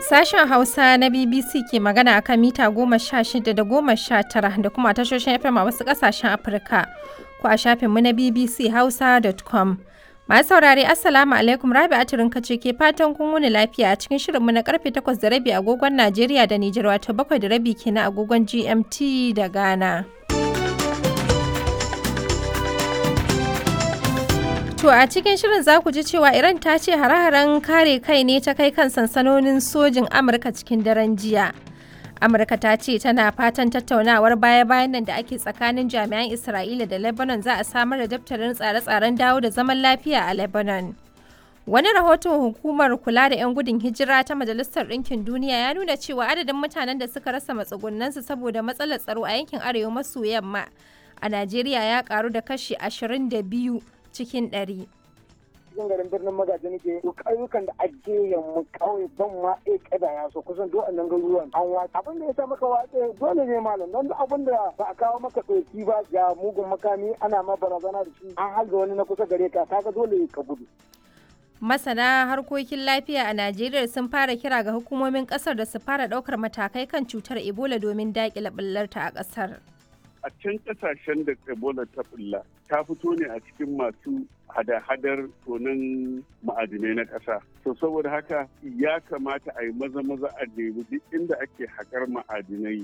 Sashen Hausa na BBC ke magana a kan mita goma sha shida da goma sha tara da kuma tashoshin FM a wasu ƙasashen Afirka ko a shafinmu na BBC Hausa.com. Masu saurare Assalamu alaikum Rabi Aturin kace ke fatan kun wuni lafiya a cikin shirinmu na karfe takwas da rabi agogon Najeriya da Nijar wato bakwai da rabi kenan agogon GMT da Ghana. To a cikin shirin za ku ji cewa Iran ta ce hare-haren kare kai ne ta kai kan sansanonin sojin Amurka cikin daren jiya. Amurka ta ce tana fatan tattaunawar baya-bayan nan da ake tsakanin jami'an Isra'ila da Lebanon za a samar da daftarin tsare-tsaren dawo da zaman lafiya a Lebanon. Wani rahoton hukumar kula da 'yan gudun hijira ta Majalisar Ɗinkin Duniya ya nuna cewa adadin mutanen da suka rasa matsugunansu saboda matsalar tsaro a yankin arewa maso yamma a Najeriya ya karu da kashi 22 cikin ɗari. cikin garin birnin magaji nake to ƙauyukan da ake yamma ƙauye ban ma e kada ya so kusan duk annan garuruwan an watsa abin da ya sa maka watsa dole ne malam don abin da ba a kawo maka ɗauki ba ga mugun makami ana ma barazana da shi an halga wani na kusa gare ka kaga dole ka gudu Masana harkokin lafiya a Najeriya sun fara kira ga hukumomin kasar da su fara ɗaukar matakai kan cutar Ebola domin daƙile ɓullarta a ƙasar. a can kasashen da ebola ta bulla ta fito ne a cikin masu hada-hadar tonin ma'adinai na ƙasa to saboda haka ya kamata a yi maza-maza a nemi duk inda ake haƙar ma'adinai